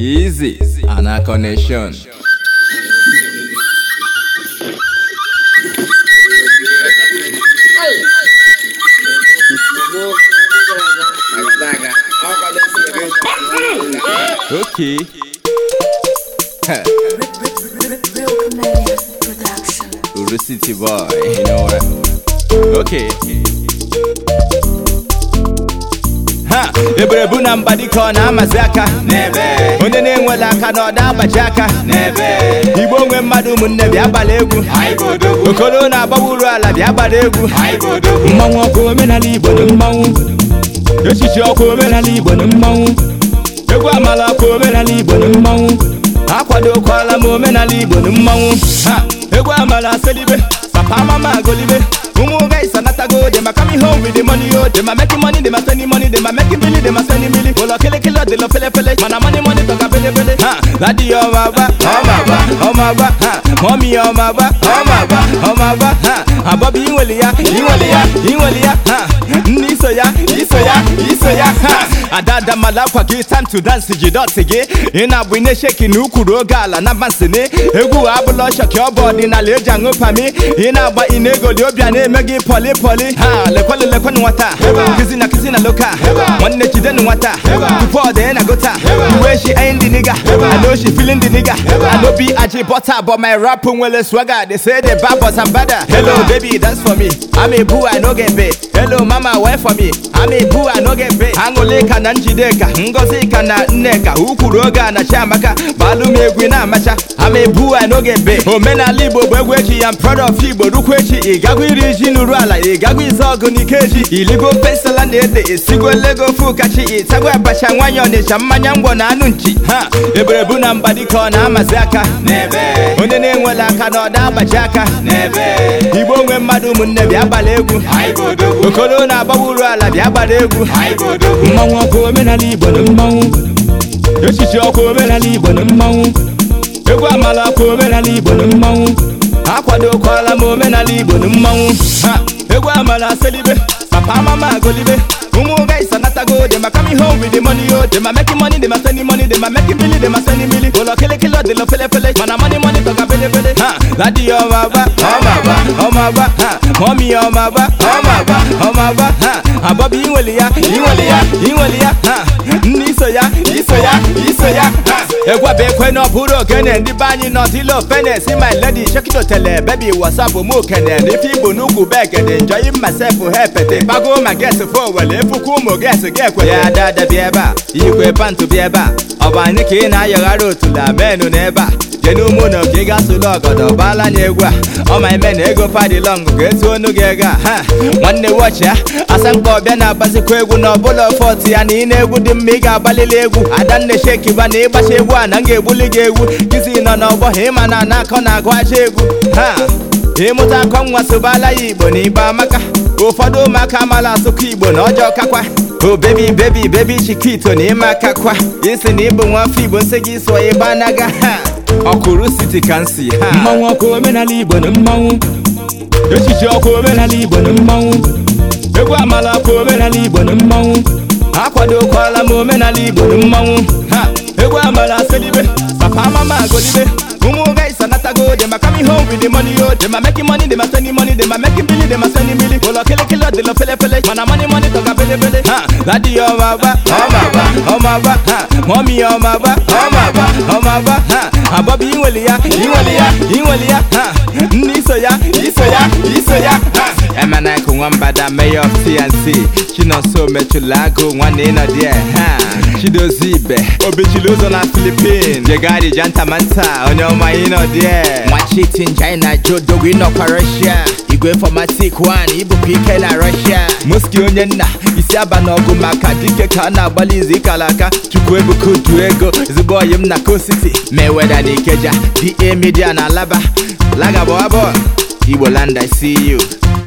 Easy, Ana Connection. Okay. Huh. Real Comedian Production. Uru City boy, you know what? Okay. Ha! Ebere bụ na mba dịka ọ na-amazi aka n'ebe onye na-enwela aka na ọda agbaji aka n'ebe igbo nwe mmadụ ụmụnne bịa gbara egwu okoro na-agbawa uru ala bịa gbara egwu mmanwụ ọkụ omenala igbo na mmanwụ echichi ọkụ omenala igbo na mmanwụ egwu amala ọkụ omenala igbo na mmanwụ akwadokwala m omenala igbo na mmanwụ ha egwu amala selibe papa mama agolibe ụmụ guys anatago dem are coming home with the money oh dem are making money dem are spending money dem are making billy dem are spending billy ụlọ kelekele ọdịlọ felefele mana money money tọka belebele ha dadi ọma agba ọma agba ọma agba ha mọmi ọma agba ọma agba ọma agba ha abọbi inweli ya inweli ya inweli ya ha ndị iso ya iso ya iso ya ha adada mala akwa gị time to dance ji dọtị gị ị na-abụ ine sheki na ukwuru oge ala na bansini egwu abụla ọchọkị ọ bụ ọdịnala eji aṅụ pami ị na-agba ị na-egoli obi a na-eme gị pọli pọli ha lekwelu lekwenu nwata kizi na kizi na loka nwanne jidenu nwata tupu ọ dee na gota uwe shi ayin dị niga I know she feeling the nigga I know be aji butter but my rap nwere swagger they say the bad but I'm better hello baby dance for me I'm a boo I no get paid hello mama wait for me I'm a boo I no get paid aṅụlịka na njideka ngozi ka na nneka ukwuru oge a na chiamaka gbalụ m egwu na-amacha I'm a boo I no get paid omenala igbo bụ egwu eji ya m proud of igbo rukwu echi ị gagwa iri ji n'uru ala ị gagwa ize ọgụ n'ike eji iligo pesala na ede esigo lego fukachi ịtagwa abacha nwanyị ọnịcha mmanya ngwọ na anụ nchi ha ebere bụ na mba dịka ọ na-amazi aka onye na-enwela aka na ọda agbaji aka igbo nwe mmadụ ụmụnne bịa gbara egwu okoro na-agbawa uru ala bịa gbara egwu mmanwụ ọkụ omenala igbo na mmanwụ echichi ọkụ omenala igbo na mmanwụ egwu amala ọkụ omenala igbo na mmanwụ akwadokwala m omenala igbo na mmanwụ ha egwu amala selibe papa mama agolibe ụmụ guys anatago dem are coming home with the money oh dem are making money dem are spending money dem are making billy dem are spending billy ụlọ kelekele ọdịlọ felefele mana money money tọka belebele ha dadi ọma agba ọma agba ọma agba ha mọmi ọma agba ọma agba ọma agba ha abọbi inweli ya inweli ya inweli ya ha ndị iso ya iso ya iso ya ha egwu bụ ekwe na ọ bụrụ ogene ndị be anyị nọ dilo fene si my lady shekito tele bebi wasapụ mụ kene n'ife igbo n'ugwu begede enjoy myself hepete gbago ma ges fo wele efukwu ụmụ ges ga-ekwe ya dada bịa ebe a ikwe pantụ bịa ebe a ọ bụ anyị ka ị na-ayọghara otula menu n'ebe a jee n'ụmụ na ka ị ga-asụlụ ọgọdọ baala anya egwu a ọ ma ime na ego padilọng ga-etu onu gị ego a ha nwanne wọchi ya asamkpa ọbịa na-agbazikwa egwu na ọbụla fọt ya na ị na-egwu dị mma ị ga-agbalili egwu adanne shekiba na ịgbacha egwu a na m ga-egbuli gị egwu kizi nọ n'ọgbọ ha ịma na na-akọ na-agụ aja egwu ha ịmụta akọ nwa sobala ya igbo na igbo amaka ụfọdụ ụmụaka amala asụkọ igbo na ọjọọ kakwa o bebi bebi bebi chikito na ịma akakwa isi na ịbụ nwa afọ igbo nsị gị sụọ ịba anaga ha ọkụrụ siti ka nsi ha mmanwụ ọkụ omenala igbo na mmanwụ echichi ọkụ omenala igbo na mmanwụ egwu amala ọkụ omenala igbo na mmanwụ akwadokwala m omenala igbo na mmanwụ ha egwu amala selibe papa mama agolibe ụmụ guys anatago dem are coming home with the money oh dem are making money dem are spending money dem are making billy dem are spending billy ụlọ kelekele ọdịlọ felefele mana money money tọka belebele ha dadi ọma agba ọma agba ọma agba ha mọmi ọma agba ọma agba ọma agba ha abọbi inweli ya inweli ya inweli ya ha ndị iso ya iso ya iso ya ha emenaiku nwambada mayor of tnc chinonso mechụla agụ nwanne ịnọ die ha chidozie ibe obichili ụzọ na filipin jegadi jantamanta onye ọma ịnọ die nwachitin china jodogo ịnọkwa russia igwe fomatik 1 ibụpụ ike na russia muski onye nna isi aba n'ọgụ maka dike ka a na-agbalị izu ikala aka chukwu ebuka udu ego ezigbo oyi m na kositi meweda na ikeja da media na alaba lagabọ abụọ igbo land i see you